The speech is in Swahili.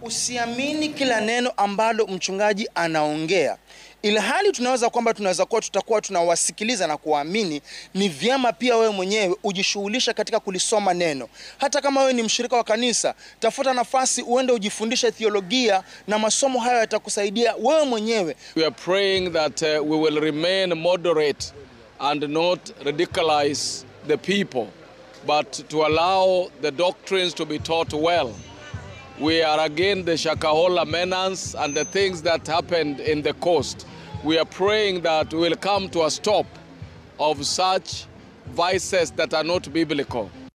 Usiamini kila neno ambalo mchungaji anaongea, ilhali tunaweza kwamba tunaweza kuwa tutakuwa tunawasikiliza na kuwaamini. Ni vyema pia wewe mwenyewe ujishughulisha katika kulisoma neno. Hata kama wewe ni mshirika wa kanisa, tafuta nafasi uende ujifundishe theolojia, na masomo hayo yatakusaidia wewe mwenyewe. We are praying that uh, we will remain moderate and not ridiculize the people, but to allow the doctrines to be taught well. We are again the Shakahola menace and the things that happened in the coast. We are praying that we will come to a stop of such vices that are not biblical.